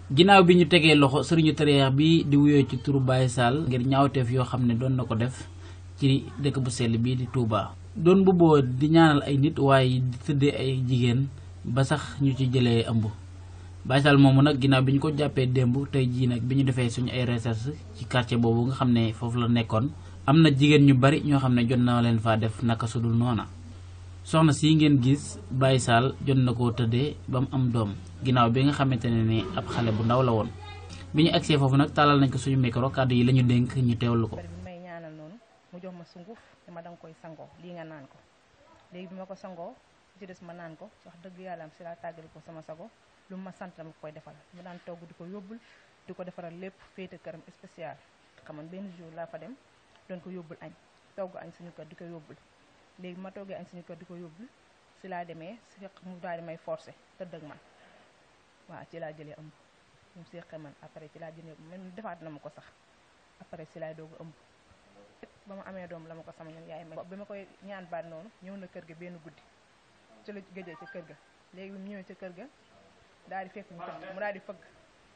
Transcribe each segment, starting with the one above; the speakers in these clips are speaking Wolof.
ginnaaw bi ñu tegee loxo sëriñu tariix bi di wuyoo ci turu Baye Sall ngir ñaawteef yoo xam ne doon na ko def ci dëkk bu sell bii di Touba. doon bubboo di ñaanal ay nit waaye di tëddee ay jigéen ba sax ñu ci jëlee ëmb Baye Sall moomu nag ginnaaw bi ñu ko jàppee démb tey jii nag bi ñu defee suñu ay recherche ci quartier boobu nga xam ne foofu la nekkoon am na jigéen ñu bari ñoo xam ne jot na leen faa def naka sudul noona soxna si ngeen gis Baye Sall jot na koo tëddee ba mu am doom ginnaaw bi nga xamante ne ni ab xale bu ndaw la woon bi ñu agsee foofu nag tàllal nañ ko suñu micro kàddu yi la ñu dénk ñu teewlu ko. bi may ñaanal noonu mu jox ma sunguf dama danga koy sangoo lii nga naan ko léegi bi ma ko sangoo ci des ma naan ko wax dëgg yàlla am si laa tàggali ko sama sago lu ma sant dama koy defal mu daan togg di ko yóbbul di ko defaral lépp féete këram spécial xaman benn jour laa fa dem doon ko yóbbul añ togg añ suñu kër di ko yóbbul léegi bi ma toggee añ suñu kër di ko yóbbul si laa demee si mu daal di may forcé tëdd ak man waaw ci laa jëlee ëmb mu seqe man après ci laa jëlee man defaat na ma ko sax après si laay doog a ëmb ba ma amee doom la ma ko sama ñoom yaay may bi ma koy ñaan baat noonu ñëw na kër ga benn guddi ci la gëjee ca kër ga léegi bi mu ñëwee ca kër ga daal di fekk mu tëdd mu daal di fëgg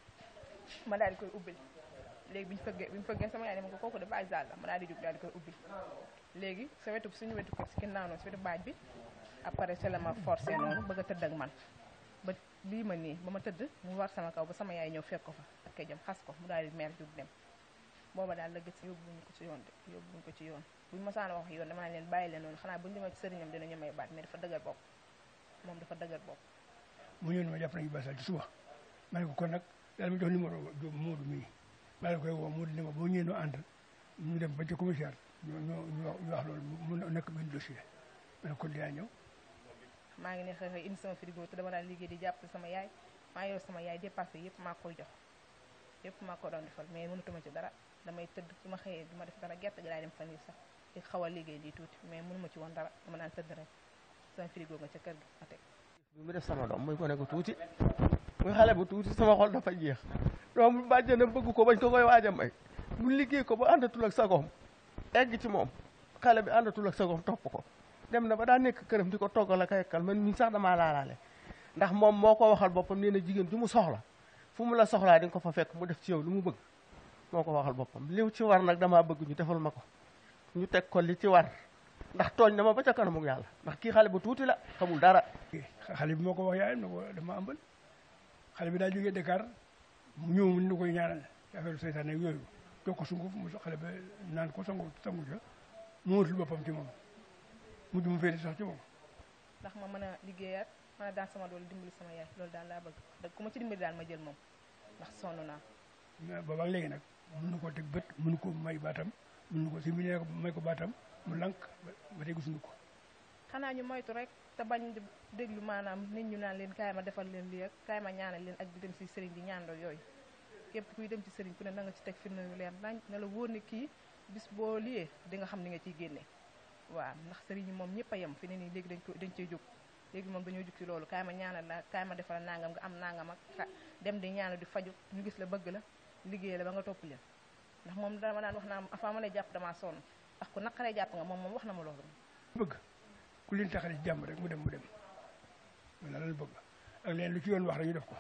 ma daal di koy ubbil léegi bi ñu fëggee bi ñu fëggee sama yaay ne ma ko kooku de Baye Sall la ma daal di jóg daal di koy ubbil léegi sa wetu suñu wetu kër si ginnaaw noonu si wetu baaj bi après c'est la ma forcé noonu bëgg a tëdd ak man ba lii ma nii ba ma tëdd mu war sama kaw ba sama yaay ñëw fekk ko fa ak kay jëm xas ko mu daal di mer jóg dem booba daal la gis yóbbuñu ko ci yoon de yóbbuñu ko ci yoon buñu masaana wax yoon dama naan leen bàyyi leen noonu xanaa buñu demee ci sëriñam dinañu may baat mais dafa dëgër bopp moom dafa dëgër bopp mu ñëw ne ma jàpp nañu Baye Sall ci suba ma ne ko kon nag daal ma jox numéro Moodu mii maa la koy woo Moodu ne ma boo ñëwee noo ànd ñu dem ba ca commissaire ñu ñu ñu wax loolu mu nekk benn dossier ma ne kon dinaa ñëw maa ngi ne xëy xëy indi sama frigo te dama daan liggéey di jàpp sama yaay maa yor sama yaay dépassé yëpp maa koy jox yëpp maa ko doon defal mais mënutuma ci dara damay tëdd su ma xëyee du ma def dara gerte gi laay dem fan yi sax di xaw a liggéey lii tuuti mais mënuma ci woon dara dama daan tëdd rek sama frigo nga ca kër gi ma teg bi mu def sama doom muy ko ne ko tuuti muy xale bu tuuti sama xol dafa jeex doom bàjjenam bëgg ko bañ ko koy waaj a may mu liggéey ko ba àndatul ak sagoom egg ci moom xale bi àndatul ak sagoom topp ko dem na ba daa nekk këram di ko toggal ak yekkal man mi sax damaa laalaale ndax moom moo ko waxal boppam nee na jigéen ju mu soxla fu mu la soxlaa di nga ko fa fekk mu def ci yow lu mu bëgg moo ko waxal boppam li ci war nag damaa bëgg ñu defal ma ko ñu teg ko li ci war ndax tooñ na ma ba ca kanamu yàlla ndax kii xale bu tuuti la xamul dara xale bi moo ko wax yaayam ne ko dama ambal xale bi daa jógee Dakar mu ñëw mu ni koy ñaanal ci affaire seytaane ak yooyu jox ko sunguf mu xale ba naan ko sangu sangu ca mu wutul boppam ci moom mujj mu féete sax ci moom ndax ma mën a liggéeyaat mën a daan sama doole dimbali sama yaay loolu daal laa bëgg da ku ma ci dimbali daal ma jël moom ndax sonn naa mais boobaag léegi nag mënu ko teg bët mënu ko may baatam mënu ko si mu ne ko may ko baatam mu lank ba tey gisuñu ko xanaa ñu moytu rek te bañ di déglu maanaam nit ñu naan leen kaay ma defal leen lii ak kaay ma ñaanal leen ak di dem si sëriñ di ñaandoo yooyu képp kuy dem ci sëriñ ku ne na nga ci teg firnde yu leer nañ ne la wóor ne kii bis boo liyee di nga xam ni nga ciy génne waaw ndax sëriñ yi moom ñëpp a yem fi ne nii léegi dañ ko dañ cey jóg léegi moom dañoo jóg ci loolu kaay ma ñaanal la kaay ma defal nangam nga am nangam ak dem di ñaanal di faju ñu gis la bëgg la liggéey la ba nga topp leen ndax moom dama daan wax naa avant ma lay jàpp damaa sonn ndax ku naqaree jàpp nga moom moom wax na ma loolu bëgg ku leen taxale ci jàmm rek mu dem mu dem wala lan bëgg ak leen lu ci yoon wax rek ñu def ko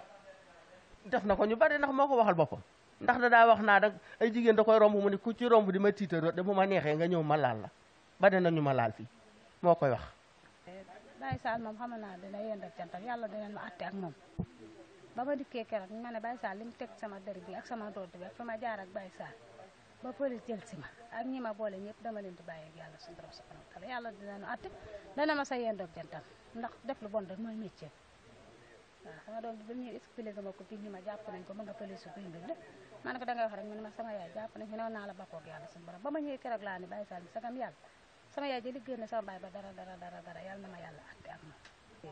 def na ko ñu bari ndax moo ko waxal boppam ndax da daa wax naa dag ay jigéen da koy romb mu ne ku ci romb di ma tiitaroo de bu ma neexee nga ñëw ma laal la bari na ñu ma laal fii moo koy wax Baye Sall moom xam naa dina yend ak cantam yàlla dinañ ma atte ak moom ba ma dikkee keroog ñu ma ne Baye Sall li mu teg sama dër bi ak sama doot bi ak fa ma jaar ak Baye Sall ba police jël si ma ak ñi ma boole ñëpp dama leen di bàyyi ak yàlla suñu borom subhanahu wa taala yàlla dinañu atte dana ma sa yend ak cantam ndax def lu bon rek mooy métier waaw sama doom bi ba ñuy expliqué ma ko fii ñi ma jàpp nañ ko ma nga police guy mbir de ma ne ko da ngay wax rek mu ne ma sama yaay jàpp nañ fi newoon naa la bakkoo ak yàlla suñu borom ba ma ñëwee keroog laa ni Baye Sall bi sagam yàlla sama yaay jëli génne sama baay ba dara dara dara dara yàlla na ma yàlla atte ak moom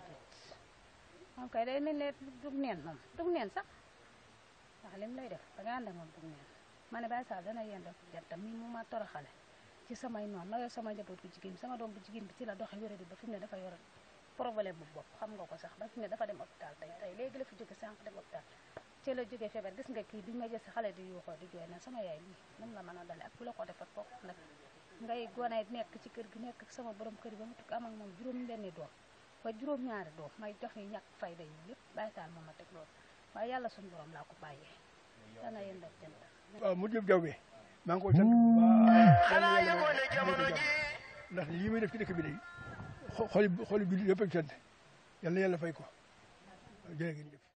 moom kay day mel ne dug neen moom dug neen sax waaw lim lay def da nga ànd ak moom dug neen ma ne Baye Sall dana yend ak jantam mi mu ma toroxale ci samay noonu ma yor sama njaboot bu jigéen bi sama doom bu jigéen bi ci la doxe wéradi ba fi mu ne dafa yor problème bu bopp xam nga ko sax ba fi mu ne dafa dem hôpital tey tey léegi la fi jóge sànq dem hôpital ci la jógee feebar gis nga kii bi ma jël si xale di yuuxoo di jooy na sama yaay lii moom la mën a dale ak ku la ko defar kooku nag ngay gone nekk ci kër gi nekk ak sama borom kër yi ba mu tukki am ak moom juróom benni doom ba juróom ñaari doom may jox yi ñàkk fayda yi lépp Baye Sall moom ma teg loolu waaye yàlla suñu borom laa ko bàyyee dana yéen def jant waaw mu jëb jawbe maa ngi koy sant bu baax yàlla yàlla may ko jàmm ndax lii muy def ci dëkk bi day xo- xoli xoli bi yëpp a sant yàlla na yàlla fay ko jërë ngeen jëf